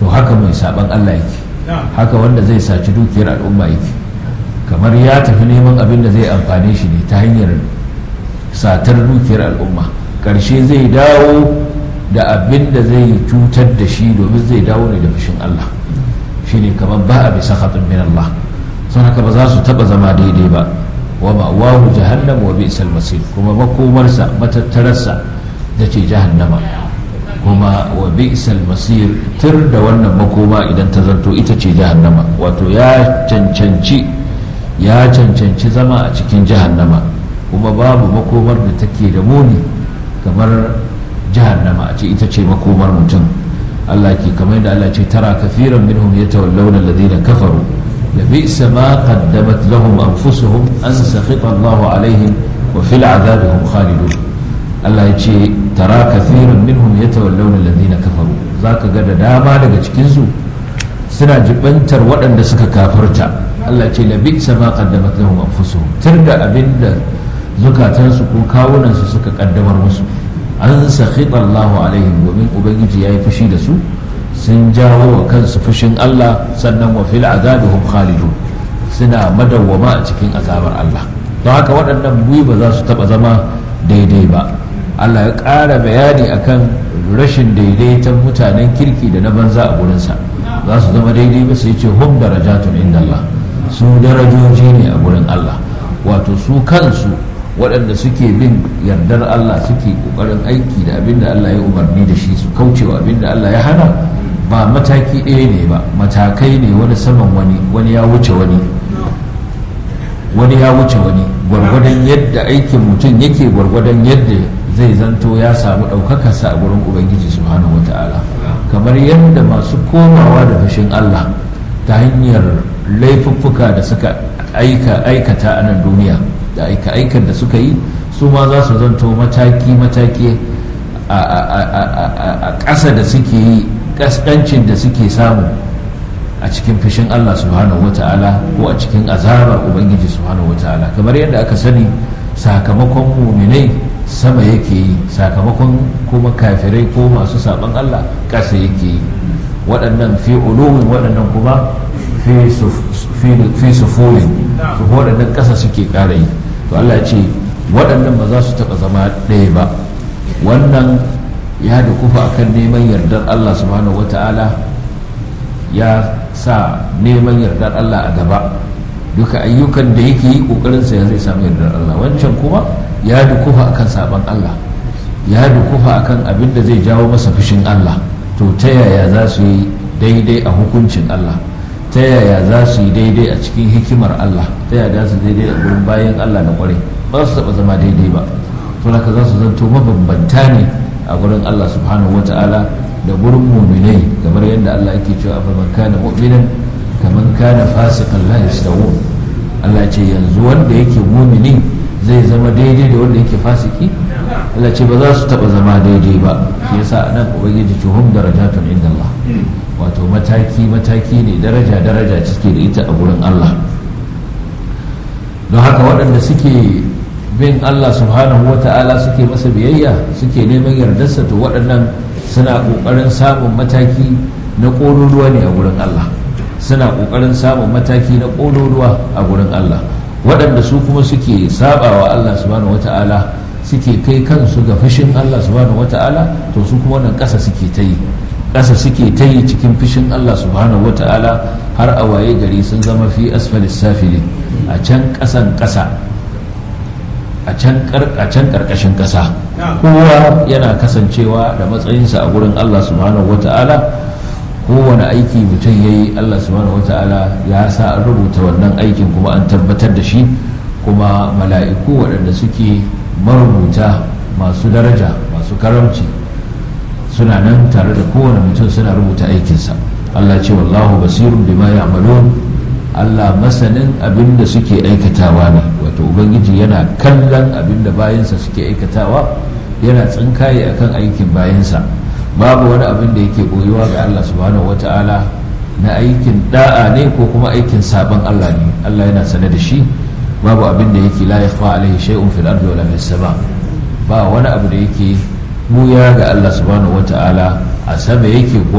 haka mai saban Allah yake haka wanda zai saci dukiyar al'umma yake kamar ya tafi neman abin da zai amfane shi ne ta hanyar satar dukiyar al'umma ƙarshe zai dawo da abin da zai cutar da shi domin zai dawo ne da fushin Allah shine kamar ba a bisa khatun min Allah sun haka ba za su taba zama daidai ba wa ma'awahu jahannam wa bi'sal masir kuma makomarsa matattararsa ta ce jahannama kuma wa bi'sal masir tur da wannan makoma idan ta zanto ita ce jahannama wato ya cancanci ya cancanci zama a cikin jahannama kuma babu makomar da take da muni kamar jahannama a ce ita ce makomar mutum Allah ke kamar yadda Allah ce tara kafiran minhum yatawallawna alladhina kafaru la bi'sa ma qaddamat lahum anfusuhum an sakhita Allahu alaihim wa fil adhabi hum khalidun Allah ya ce tara kafiran minhum yatawallawna alladhina kafaru zaka ga da dama daga cikin su suna jibantar waɗanda suka kafarta Allah ce la bi'sa ma qaddamat lahum anfusuhum tirda abinda zukatansu ko kawunansu suka kaddamar musu an sakhita Allahu alaihim domin ubangiji yayi fushi da su sun jawo wa kansu fushin Allah sannan wa fil azabi hum khalidun suna madawwama a cikin azabar Allah don haka waɗannan buyi ba za su taɓa zama daidai ba Allah ya ƙara bayani akan rashin daidaiton mutanen kirki da na banza a gurinsa za su zama daidai ba sai ce hum darajatun inda Allah su darajoji ne a gurin Allah wato su kansu waɗanda suke bin yardar Allah suke ƙoƙarin aiki da abin da Allah ya umarni da shi su kaucewa abin da Allah ya hana ba mataki ɗaya ne ba matakai ne wani saman wani wani ya wuce wani wani ya wuce wani gwargwadon yadda aikin mutum yake gwargwadon yadda zai zanto ya samu ɗaukakarsa a gurin ubangiji subhanahu wata'ala kamar yadda masu komawa da fushin Allah ta hanyar laifuffuka da suka aikata a nan duniya da aika-aikar da suka yi su ma za su zanto mataki-mataki a ƙasa da suke yi ƙasƙancin da suke samu a cikin fushin Allah subhanahu wa ta'ala ko a cikin azabar Ubangiji subhanahu wa ta'ala kamar yadda aka sani sakamakon muminai sama yake yi sakamakon kuma kafirai ko masu saban Allah ƙasa yake yi waɗannan fi uluwin waɗannan kuma fi sufurin waɗannan ƙasa suke ƙara yi to Allah ya ce waɗannan ba za su taɓa zama ɗaya ba wannan ya da kufa akan neman yardar Allah subhanahu wata'ala ya sa neman yardar Allah a gaba duka ayyukan da yake yi ƙoƙarinsa ya zai samu yardar Allah wancan kuma ya da kufa akan saban Allah ya da kufa akan abin da zai jawo masa fushin Allah to ta yaya za su yi daidai a hukuncin Allah ta yaya za su yi daidai a cikin hikimar Allah ta yaya za su daidai a gurin bayan Allah na kwarai ba su taɓa zama daidai ba to haka za su zanto mabambanta ne a gurin Allah subhanahu wa ta'ala da gurin muminai kamar yadda Allah yake cewa fa man kana mu'minan kaman kana fasiqan la yastawun Allah ce yanzu wanda yake mumini zai zama daidai da wanda yake fasiki Allah ce ba za su taɓa zama daidai ba shi yasa nan ubangiji ce hum darajatun inda Allah wato mataki-mataki ne daraja-daraja suke da ita a gurin Allah don haka waɗanda suke bin Allah subhanahu wa ta'ala suke masa biyayya suke neman yardarsa to waɗannan suna ƙoƙarin samun mataki na ƙololuwa ne a gurin Allah suna ƙoƙarin samun mataki na ƙololuwa a gurin Allah waɗanda su kuma suke sabawa Allah subhanahu wa ta'ala suke kai kansu ga fushin Allah subhanahu wa ta'ala to su kuma wannan ƙasa suke ta yi ƙasa suke ta yi cikin fushin Allah subhanahu wa ta'ala har a waye gari sun zama fi asfalis safili a can ƙasan ƙasa a can ƙarƙashin ƙasa kowa yana kasancewa da matsayinsa a gurin Allah subhanahu wa ta'ala kowane aiki mutum ya yi Allah subhanahu wa ta'ala ya sa an rubuta wannan aikin kuma an tabbatar da shi kuma mala'iku waɗanda suke marubuta masu daraja masu karamci suna nan tare da kowane mutum suna rubuta aikinsa Allah ce wallahu basirun bima ya'malun Allah masanin abin da suke aikatawa ne wato ubangiji yana kallon abin da bayansa suke aikatawa yana tsinkaye akan aikin bayansa babu wani abin da yake koyuwa ga Allah subhanahu wata'ala na aikin da'a ne ko kuma aikin sabon Allah ne Allah yana sane da shi babu abin da yake la yakhfa alaihi shay'un fil ardi wala fis sama ba wani abu da yake buya ga Allah subhanahu wata'ala a sama yake ko